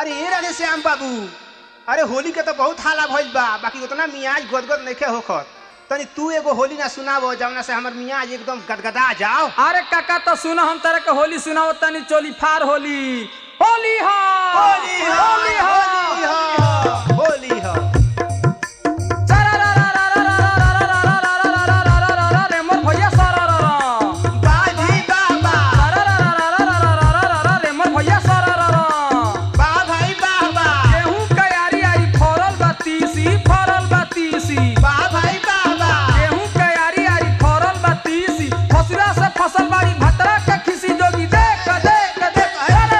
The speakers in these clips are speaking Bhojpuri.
अरे ए राधे श्याम बाबू अरे होली के तो बहुत हाला भइल बा बाकी उतना मियाज गदगद नइखे होखत तनी तू एगो होली ना सुनाबो जवना से हमर मियाज एकदम गदगदा जाओ अरे काका तो सुनो हम तरह के होली सुनाओ तनी चोली फार होली होली हा होली हो होली हा होली हो होली हो रे मोर भैया सारा रा रा बाजी बाबा रे मोर भैया सारा रा रा बा भाई बाबा गेहूं के यारी आई फरल बा तीसी फरल बा तीसी बा भाई बाबा गेहूं के यारी आई फरल बा तीसी फसुरा से फसल बाड़ी भतरा के खिसी जोगी देख देख देख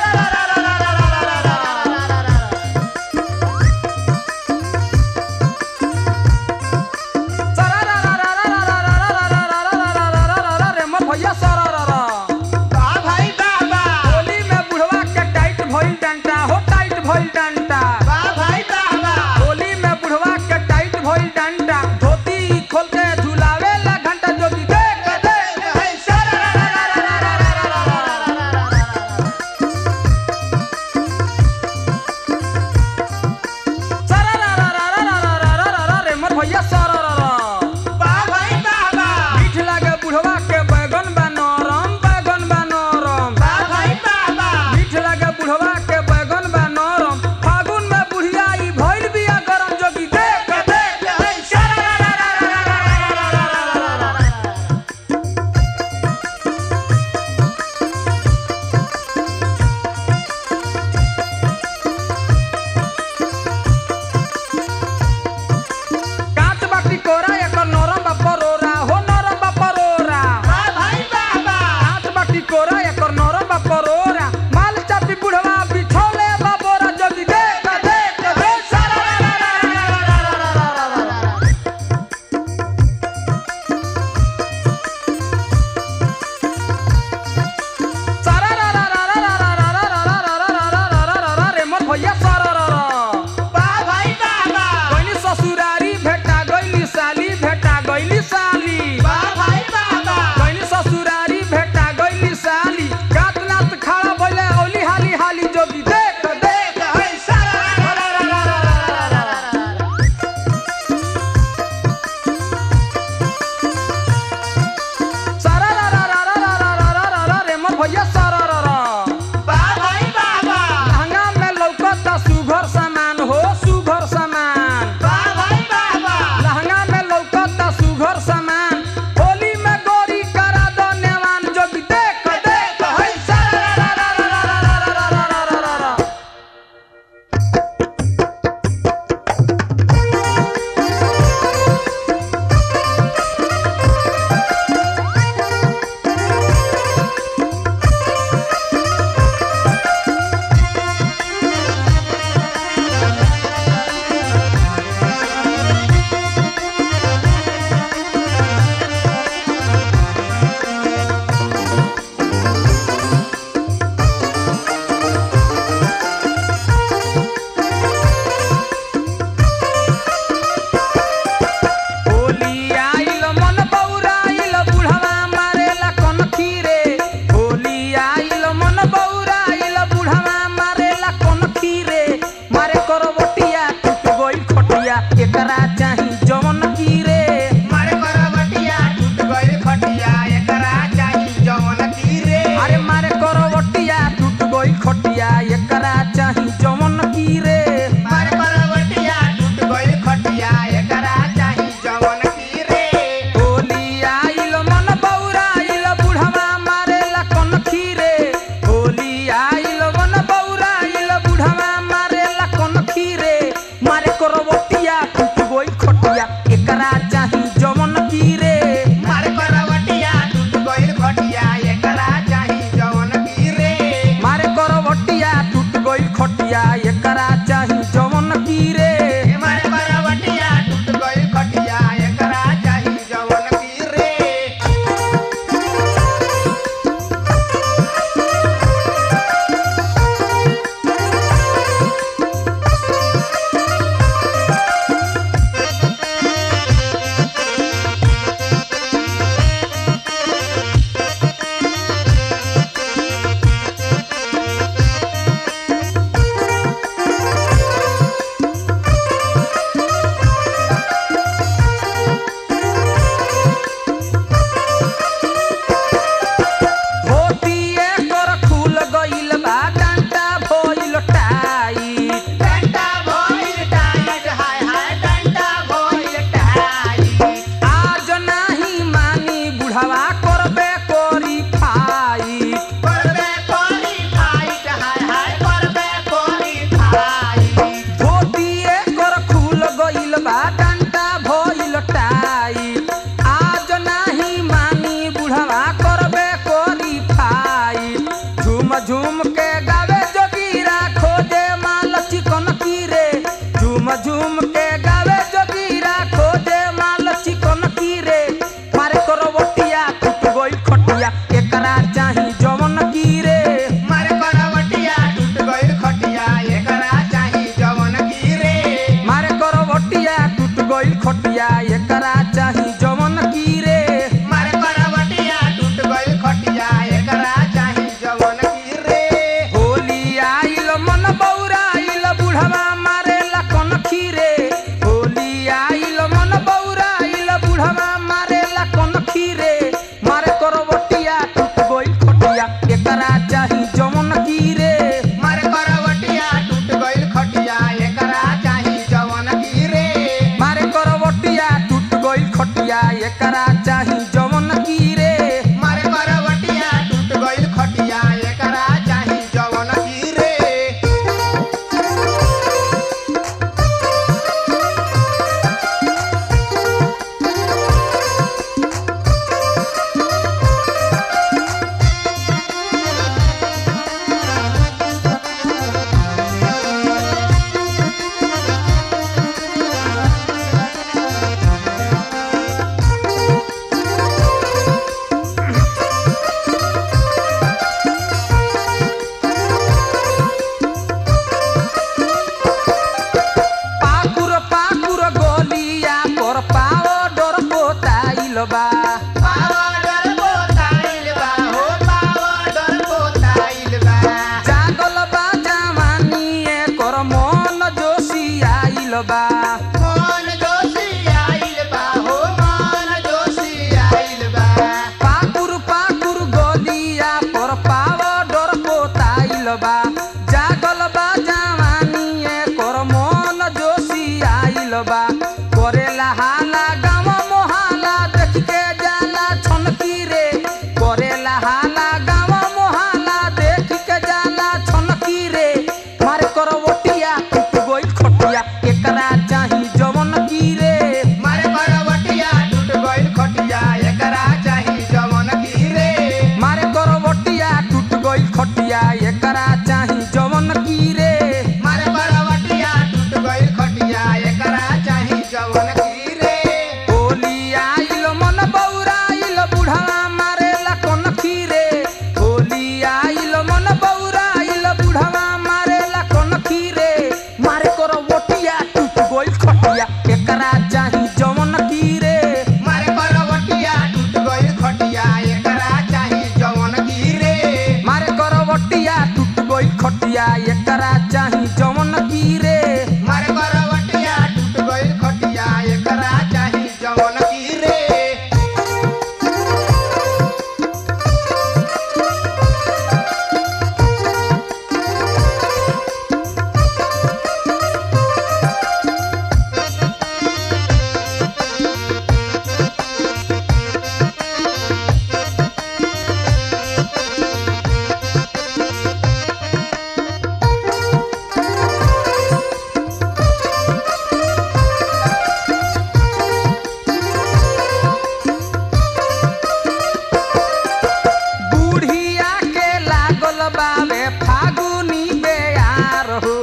रे मोर भैया सारा रा रा बा भाई बाबा होली में बुढ़वा के टाइट भइल डंटा हो टाइट भइल डंटा बा भाई बाबा होली में बुढ़वा के टाइट भइल डंटा धोती खोल के झुलावे ला घंटा जोगी देख देख है सारा खटिया एकरा चाही जवन की रे मारे करवटिया टूट गइल खटिया एकरा चाही जवन की रे होली आइल मन बौराइल बुढ़वा मारेला कन खीरे होली आइल मन बौराइल बुढ़वा मारेला कन खीरे मारे करवटिया टूट गइल खटिया एकरा चाही जवन की रे मारे करवटिया टूट गइल खटिया एकरा चाही जवन की रे मारे करवटिया टूट गइल खटिया एकरा चाही जवन की रे मारे करवटिया टूट गइल खटिया एकरा चाही जवन की रे पाकुर पाकुर गोलिया पर पाओ डर पोताइल बा पावडर बोताइल बा हो पावडर बोताइल बा जागल बा जवानी एकर मन जोशी आइल बा मन जोशी आइल बा हो मन जोशी आइल बा पाकुर पाकुर गोलिया पर पाओ डर पोताइल बा जागल बा जवानी एकर मन जोशी आइल बा करेला हाला गाँव मोहाला देख के जाला छनकी रे करेला हाला गाँव मोहाला देख के जाला छनकी रे मारे करवटिया टूट गइल खटिया एकरा चाही जवन की रे मारे करवटिया टूट गइल खटिया एकरा चाही जवन की रे मारे करवटिया टूट गइल खटिया एकरा चाही जवन की रे मारे करवटिया टूट गइल खटिया एकरा चाही जवन की रे होली आइल मन बौराइल बुढ़वा मारेला कन खीरे होली आइल मन बौराइल बुढ़वा मारेला कन खीरे मारे कर वटिया टूट गइल खटिया एकरा चाही जवन की रे मारे करवटिया टूट गइल खटिया एकरा चाही जवन की रे मारे कर वटिया टूट गइल खटिया एकरा चाही जवन की रे मारे करवटिया टूट गइल खटिया एकरा चाही जवन की रे बुढ़िया के लागल बावे फागुनी बेयार हो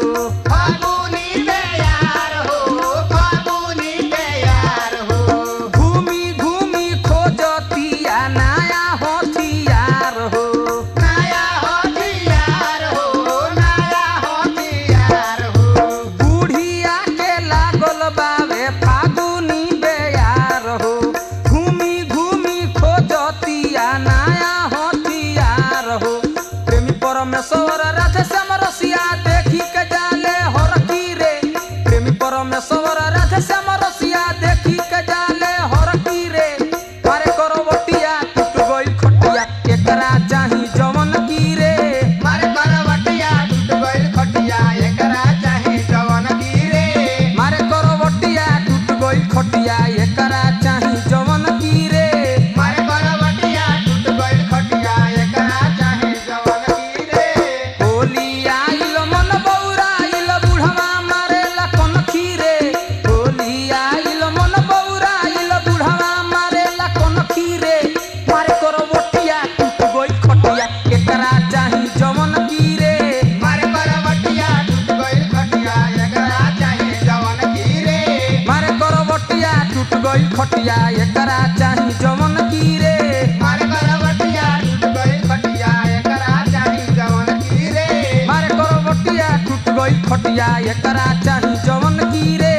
फागुनी बेयार हो फागुनी बेयार हो घूमी घूमी खोजतिया नया होथियार हो नया हथियार हो नया हथियार हो बुढ़िया के लागल बावे फागुनी बेयार हो घूमी घूमी खोजतिया नया होथियार हो प्रेमी परमेश्वर राधे श्याम रसिया देखी के जाले हर की रे प्रेमी परमेश्वर राधे श्याम रसिया देखी के जाले हर की रे मारे करवटिया टूट गइल खटिया एकरा चाही जवन की रे मारे करवटिया टूट गइल खटिया एकरा चाही जवन की रे मारे करवटिया टूट गइल खटिया एकरा चाही जवन की रे मारे करवटिया टूट गइल खटिया एकरा चाही जवन की रे होली आइल मन बौराइल बुढ़वा मारेला कन खीरे होली आइल मन बौराइल बुढ़वा मारेला कन खीरे मारे करवटिया टूट गइल खटिया एकरा चाही जवन की रे मारे करवटिया टूट गइल खटिया एकरा चाही जवन की रे मारे करवटिया टूट गइल खटिया एकरा चाही जवन की रे मारे करवटिया टूट गइल खटिया एकरा चाही जवन की रे मारे करवटिया टूट गइल खटिया एकरा चाही जवन की रे